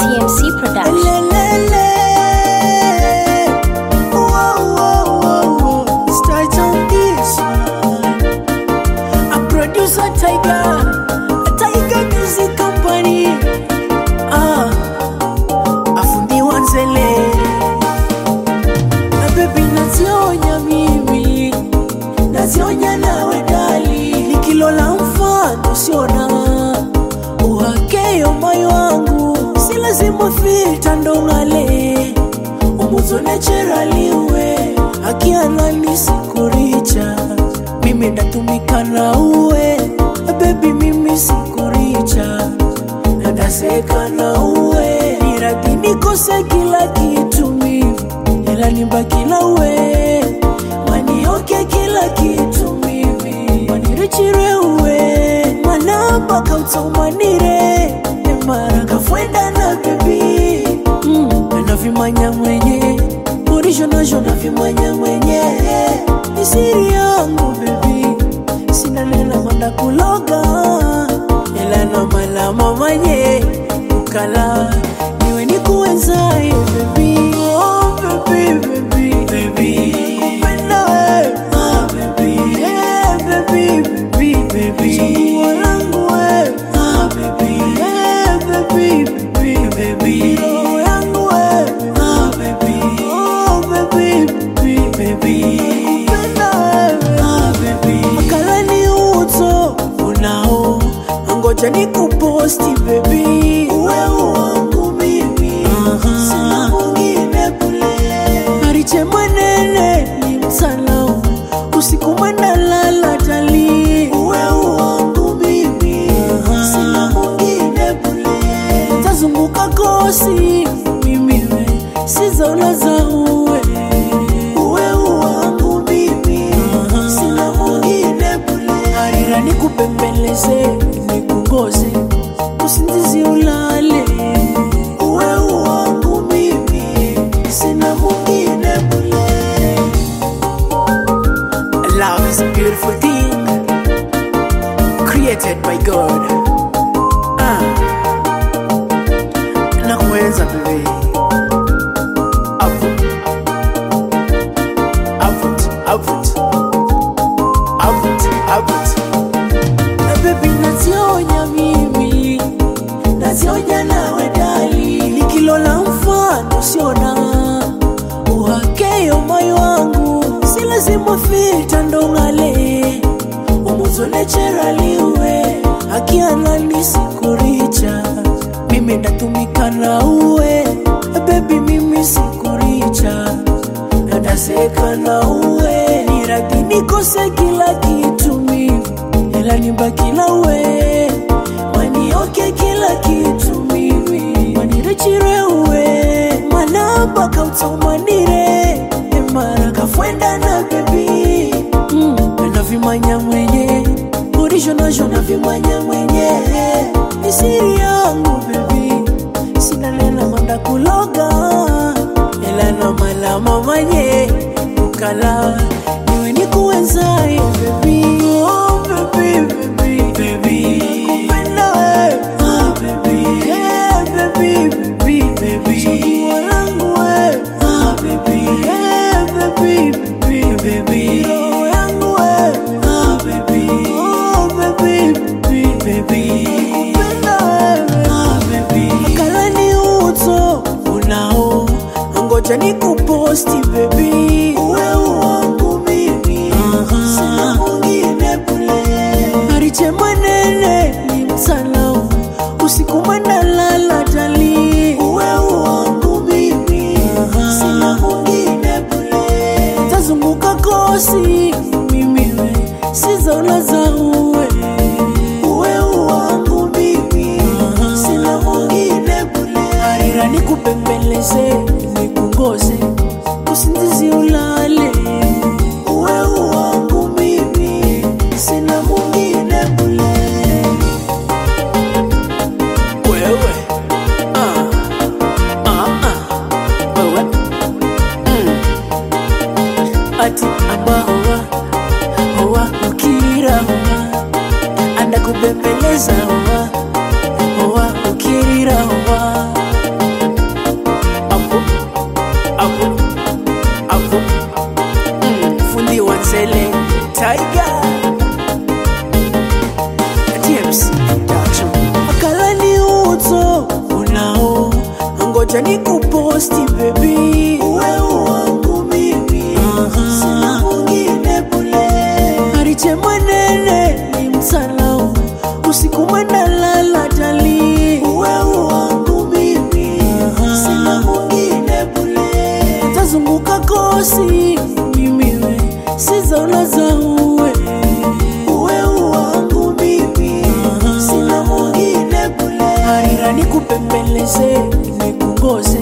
TMC Production. Lelele. Whoa, whoa, whoa, whoa. Start on this one. A producer Tiger, a Tiger Music Company. Ah, afundi wanzele. Na baby nazionya mimi, nazionya nawe dali. Nikilola mfano siona uhakeyo moyo wangu si lazima filta ndongale umuzo naturaliwe akianani sikuricha mimi ndatumika na uwe bebi mimi sikuricha nadaseka na uwe niradi nikose kila kitu mimi ela nibaki na uwe manioke kila kitu mimi manirichire uwe manamba kautsaumanire emara kafwenda na bebi mm. navimanya mwenye urisho nasho navimanya mwenye ni siri yangu bebi sina nena manda kuloga ela na malama manye ukala niwe nikuwenzaye bebi oh, bebi bebi bebi kupenda we ah, bebi yeah, bebi bebi bebi chaguo langu we ah, bebi yeah, bebi bebi bebi roho yangu we ah, bebi oh, bebi bebi bebi kupenda we ah, bebi makalani uto unao ngoja nikuposti bebi uwe wangu mimi sina mwingine kule ariche mwenene ni msalau usiku mwenda lala tali uwe wangu mimi sina mwingine kule tazunguka kosi mimi we sizaona za uwe uwe wangu mimi sina mwingine kule harira nikupembeleze nikungoze usingizi ulale uwe wangu mimi sina mwingine kule Love is a beautiful thing created by God. Ah, nakuenza baby. Avut, avut, avut, avut, avut. Na baby nazionya mimi, nazionya nawe dali. Nikilola mfano siona uhakeyo moyo wangu si lazima filta ndongale umuzo naturaliwe akianani sikuricha mimi ndatumika na uwe bebi mimi sikuricha nadaseka na uwe niradi nikose kila kitu mimi ela nibaki na uwe manioke kila kitu mimi manirechire uwe manamba kautsaumanire emara kafwenda na bebi mm. navimanya mwenye urisho nasho navimanya mwenye ni siri yangu bebi sina nena manda kuloga ela na malama manye ukala niwe nikuwenzaye bebi oh, bebi bebi bebi kupenda we ah, bebi yeah, bebi bebi bebi chaguo langu we ah, bebi yeah, bebi bebi bebi roho yangu we ah, bebi oh, bebi bebi bebi kupenda we ah, bebi makalani uto unao ngoja nikuposti bebi uwe wangu mimi sina mwingine kule ariche mwenene ni msalau usiku mwenda lala tali uwe wangu mimi sina mwingine kule tazunguka kosi mimi we sizaona za uwe uwe wangu mimi sina mwingine kule harira nikupembeleze nikungoze usingizi ulale uwe wangu mimi sina mwingine kule wewe ah, ah, ah, wewe mm. ati abahoa hoa ukirira hoa andakubembeleza hoa hoa ukirira hoa ngoja nikuposti baby Uwe wangu mimi, sina mwingine bule. ariche mwenene ni msalau usiku mwenda lala tali Uwe wangu mimi, sina mwingine bule. tazunguka kosi mimiwe sizaona zauwe Uwe wangu mimi, sina mwingine bule. harira nikupembeleze nikungoze